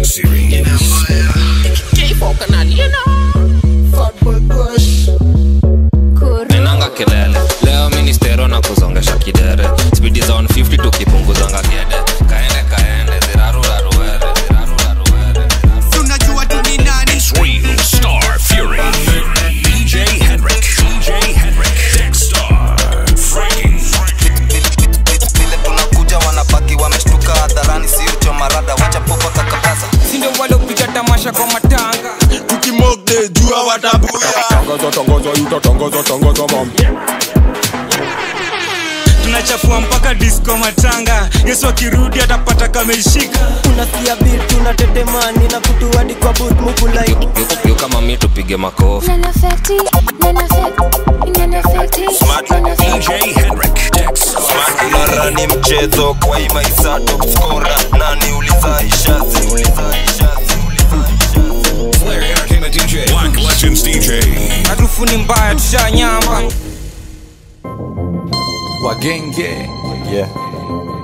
series. menanga kelele leo ministero na kuzongesha kidere spidi za 150 tukipunguzanga gede kaende kaende ziraruraruere ziraruraruere tunajua tu ni nani It's real Star Fury. DJ Henrik. DJ Henrik. Dexstar. Frankie. vile tunakuja wanabaki wameshtuka hadharani siucho marada wacha popa kakakaza sindo walopiga tamasha kwa matanga tukimogde jua watabuya tangaza tangaza yuta tangaza tangaza mam tunachafua mpaka disco matanga yesu akirudi atapata kameishika unasikia beat tunatetemani na kutu hadi kwa boot mukulai yu kama mi tupige makofi DJ Henrik. Dexstar. unarani mchezo kwa hii maisa topskora nani uliza ishazi uliza ishazi uliza ishazi Flair Entertainment DJ. Black Legends DJ. harufu ni mbaya tushanyamba wagenge yeah.